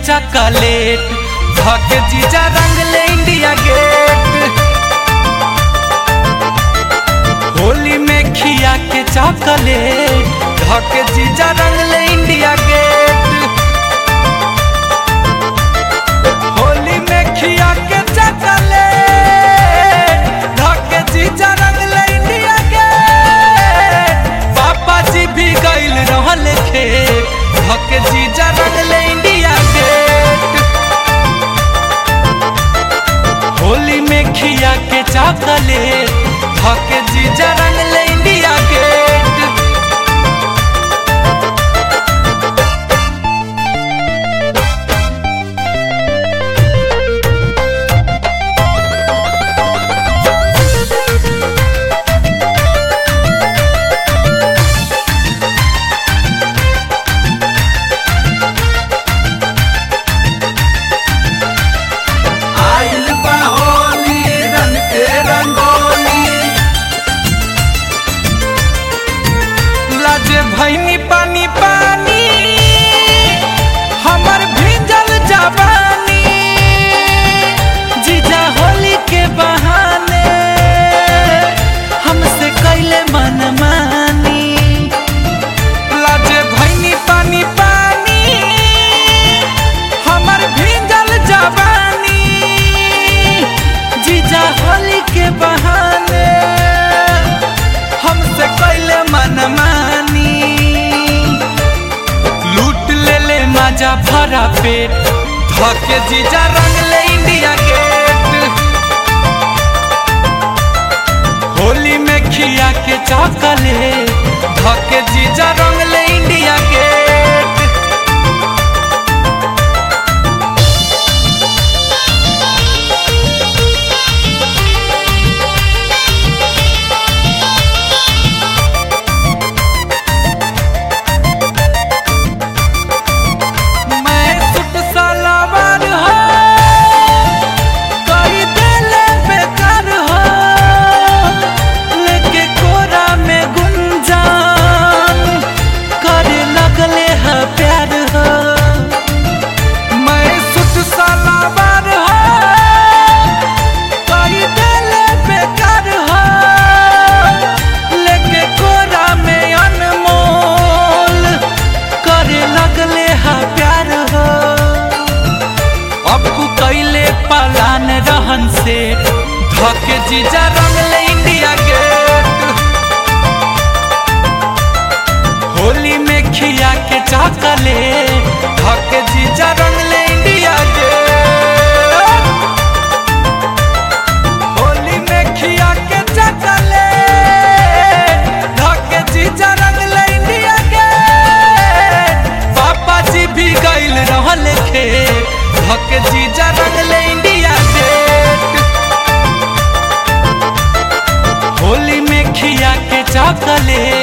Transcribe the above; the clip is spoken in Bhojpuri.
चॉकलेट धके जीजा रंग ले इंडिया गेट होली में खिया के चॉकलेट धके जीजा रंग ले इंडिया गेट होली में खिया के चॉकलेट धके जीजा रंग ले इंडिया गेट पापा जी भी गइल रहल खेत धके जीजा रंग ले इंडिया गेट होली में खिया के चॉकलेट धके जीजा रंग ले इंडिया गेट आइल बा होली रंग के रंगोली लाजे भैनी पानी पानी हमर भीजल जवानी जीजा होली के बहाने हमसे कैले मन मानी लाजे भैनी पानी पानी हमर भीजल जवानी जीजा होली के बहाने हमसे कैले मन मानी लूट ले ले मजा भरा पेट धके जीजा रंग ले इंडिया गेट होली में खिया के चॉकलेट धके जीजा रंग ले इंडिया गेट मैं सुट सलावार हो कई देले बेकार हो लेके कोरा में गुंजान करे लगले है प्यार हो मैं सुट सलावार हो कई देले बेकार हो लेके कोरा में अनमोल करे लगले है प्यार हो अब कु कैले पलान रहन से धके जीजा रंग ले इंडिया गेट होली में खिया के चॉकलेट धके जीजा रंग ले इंडिया गेट होली में खिया के चॉकलेट धके जीजा रंग ले इंडिया गेट पापा जी भी गइल रहल खेत धके जीजा रंग ले इंडिया गेट होली में खिया के चॉकलेट